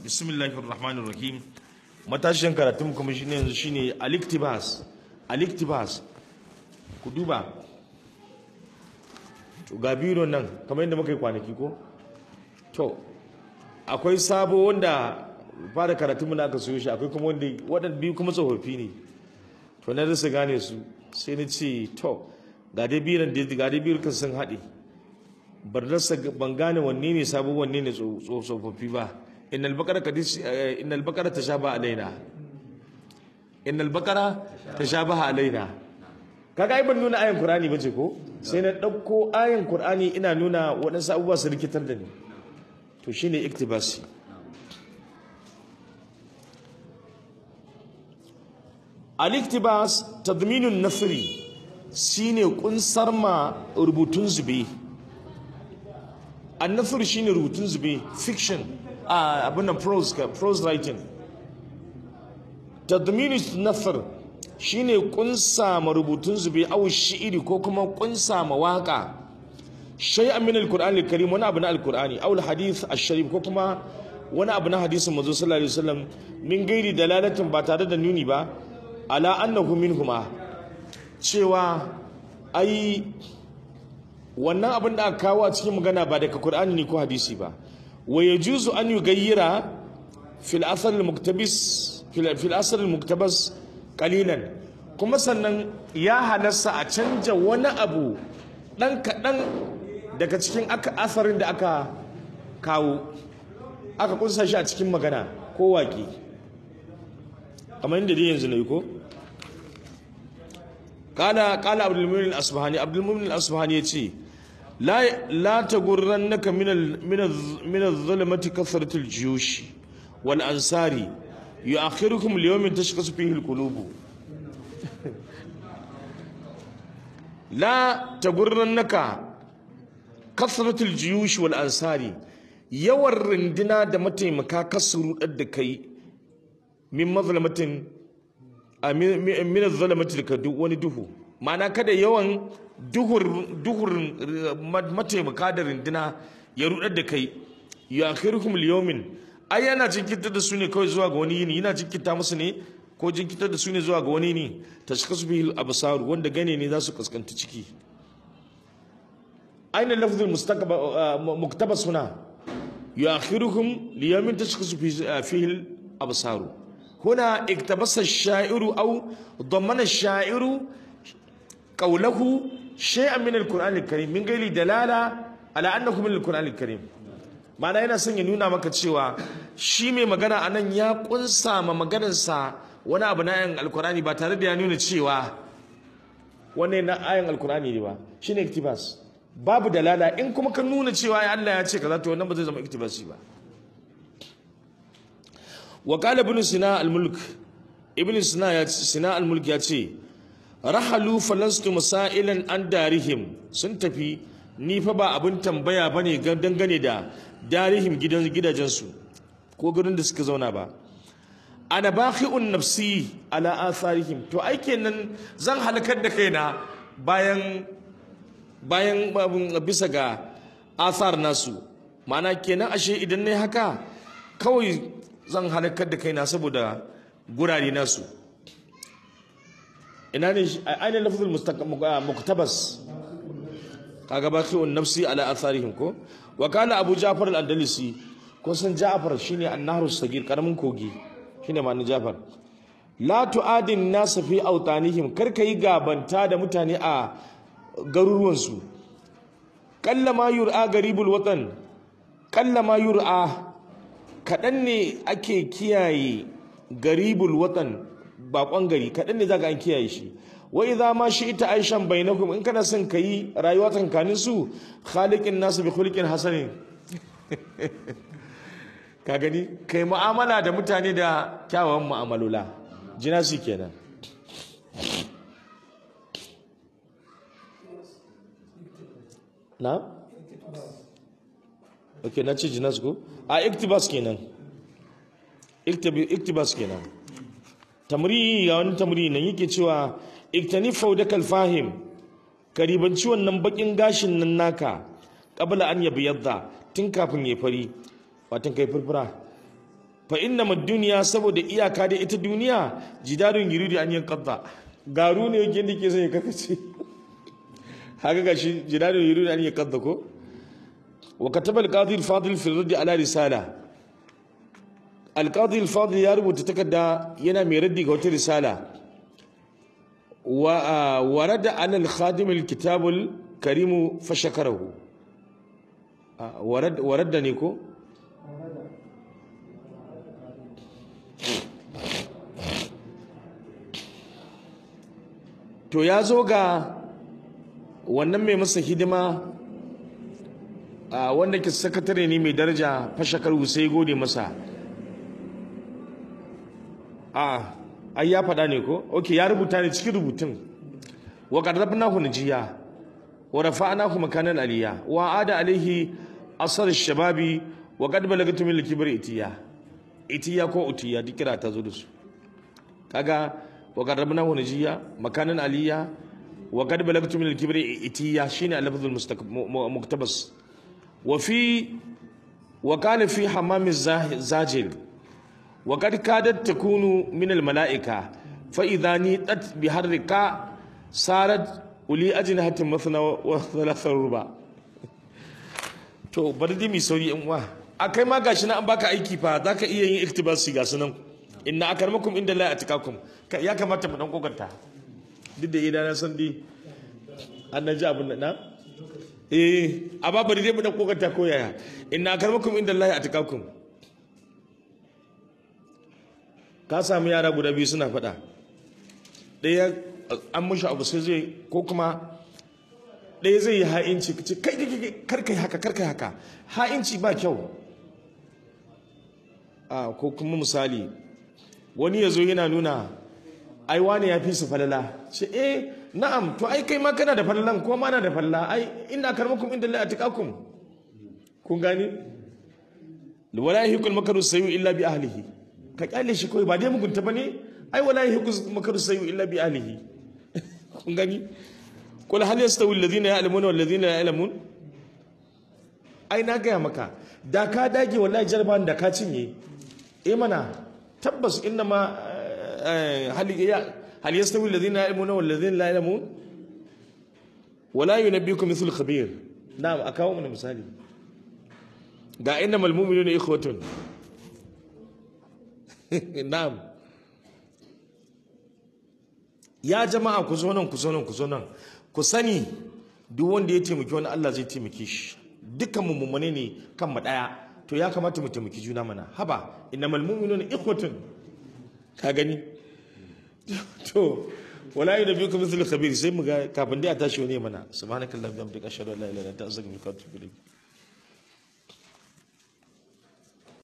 bismillahir rahmanir rahim matashin karatun kuma shine yanzu shine aliktibas aliktibas ku duba to ga biro nan kamar yadda muka yi kwanaki ko to akwai sabo wanda fara karatun mu na aka soyo shi akwai kuma wanda waɗanda biyu kuma tsofaffi ne to na rasa gane su sai na ce to ga dai biran da ga dai biran kan sun haɗe bar rasa ban gane wanne ne sabo wanne ne tsofaffi ba innal baqara kadis innal baqara tashaba alaina innal baqara tashabaha alaina kaga ai ban nuna ayan qur'ani bace ko sai na dauko ayan qur'ani ina nuna waɗansu abubuwa su rikitar da ni to shine iktibasi al-iktibas tadminun nasri shine kunsar ma rubutun zube an-nasr shine rubutun zube fiction a abin nan prose prose writing tadminus nasr shine kunsa ma rubutun zube aw shi'iri ko kuma kunsa ma waka shay'an min al-qur'an al-karim wani abu na al-qur'ani aw al-hadith ash-sharif ko kuma wani abu na hadisin manzo sallallahu alaihi wasallam min gairi dalalatin ba tare da nuni ba ala annahu minhuma cewa ai wannan abin da aka kawo a cikin magana ba daga Qur'ani ne ko hadisi ba wa yajuzu an yugayyira fil asal al muktabis fil asal al muktabas qalilan kuma sannan ya halasta a canja wani abu dan kadan daga cikin aka asarin da aka kawo aka kunsa shi a cikin magana ko waƙi kamar yadda dai yanzu na yi ko kala kala abdulmumin al-asbahani abdulmumin al-asbahani yace la la tagurrannaka min al min az-zulmati kasrat al-jiyush wal ansari yu'akhirukum li-yawmin tashkhasu fihi al-qulub la tagurrannaka kasrat al-jiyush wal ansari yawan rindina da mataimaka kasuru da kai min mazlamatin min zalamati daga wani duhu ma'ana kada yawan duhur duhur mataimaka da rindina ya rudar da kai ya akhirukum liyawmin ai yana jinkirta da su ne kawai zuwa ga wani yini yana jinkirta musu ne ko jinkirta da su ne zuwa ga wani yini tashkasu bihi absar wanda gane ne za su kaskanta ciki aina lafzul muktabas huna يؤخرهم ليوم تشخص فيه الأبصار هنا اقتبس الشاعر أو ضمن الشاعر قوله شيئا من القرآن الكريم من غير دلالة على أنه من القرآن الكريم ma'ana yana son ya nuna maka cewa shi mai magana a nan ya kunsa ma maganarsa wani abu na ayan alkurani ba tare da ya nuna cewa wani na ayan alkurani ne ba shine iktibas babu dalala in kuma ka nuna cewa ya Allah ya ce kaza to wannan ba zai zama iktibasi ba wa qala ibn sina al-mulk ibn sina ya sina al-mulk ya ce rahalu falastu masailan an darihim sun tafi ni fa ba abin tambaya bane dangane da darihim gidan gidajensu ko gurin da suka zauna ba ana bakhi'un nafsi ala atharihim to ai kenan zan halakar da kaina bayan bayan bisa ga asar nasu ma'ana kenan ashe idan ne haka kawai zan halakar da kaina saboda gurare nasu ina ne aina lafzul muktabas kaga baqi'un nafsi ala atharihim ko wa kana abu ja'far al-andalusi ko san ja'far shine an-nahru sagir karamin kogi shine ma'anar ja'far la tu'adin nas fi awtanihim kar kai gabanta da mutane a garuruwansu kallama yur'a garibul watan kallama yur'a kaɗan ne ake kiyaye garibul watan bakon gari kaɗan ne zaka an kiyaye shi wa idza ma ita aishan bainakum in kana son kai rayuwa tsakanin su khaliqin nasu bi khuluqin hasanin ka gani kai mu'amala da mutane da kyawawan mu'amalola jinasi kenan na? ok na ce jinas ko? a iktibas kenan iktibas kenan tamri ga wani tamri nan yake cewa iktani faudakal fahim ka ribanci wannan bakin gashin nan naka qabla an yadda tun kafin ya fari watan kai furfura fa inna duniya saboda iyaka da ita duniya jidarun yuridu an yanqadda garu ne yake da ke sai kakace haka gashi jidarun yuridu an yanqadda ko wa kataba al-qadi al-fadil fi radd ala risala al-qadi al-fadil ya rubuta takarda yana mai raddi ga wata risala wa warada ala al-khadim al-kitab al-karim fa shakarahu warad waradda ne ko to ya zo ga wannan mai masa hidima a wanda ke sakatare ne mai daraja fashakar sai gode masa a ai ya faɗa ne ko ok ya rubuta ne cikin rubutun wa qarrabnahu najiya wa rafa'nahu makanan aliya wa ada alaihi asar shababi wa qad balagatu min al-kibr itiya itiya ko utiya duk kira ta zo da su kaga wa qarrabnahu najiya makanan aliya wa qad balagtu min al-kibr itiya shine al-lafz al-muktabas wa fi wa kana fi hammam zajil wa qad kadat takunu min al-mala'ika fa idha nitat bi harrika sarat uli ajnahatin mathna wa thalatha ruba to bari dai mi sauri in wa akai ma gashi na an baka aiki fa zaka iya yin iktibasi ga sunan inna akarmakum inda la atikakum ya kamata mu dan kokarta duk da idan na san dai an naji abin da na eh a ba bari dai mu dan kokarta ko yaya inna akarmakum inda la atikakum ka samu yara guda biyu suna faɗa ɗaya an mushi abu sai zai ko kuma ɗaya zai yi ha'inci ce kai kai karkai haka karkai haka ha'inci ba kyau a ko kuma misali wani ya zo yana nuna ai wane ya fi su falala ce eh na'am to ai kai ma kana da falalan ko ma na da falala ai inna karmakum inda la atqakum kun gani wala yahikul makaru sayu illa bi ahlihi ka kyale shi kawai ba dai mugunta bane ai wala yahikul makaru sayu illa bi ahlihi kun gani qul hal yastawi alladhina ya'lamuna wal ladhina la ya'lamun ai na gaya maka da ka dage wallahi jarban da ka cinye eh mana tabbas inna ma hal yastawi alladhina ya'lamuna wal ladhina la ya'lamun wala yunabbiukum mithlu khabir na'am akawo mana misali ga innamal mu'minuna ikhwatun na'am ya jama'a ku zo nan ku zo nan ku zo nan ku sani duk wanda ya taimaki wani Allah zai taimake shi dukkan mu mummune ne kan mu daya to ya kamata mu taimaki juna mana haba innamal mu'minuna ikhwatun ka gani to wala yunabbiukum mithlu khabir sai mu ga kafin dai a tashi wani mana subhanakallahumma wa bihamdika ashhadu an la ilaha illa anta astaghfiruka wa atubu ilayk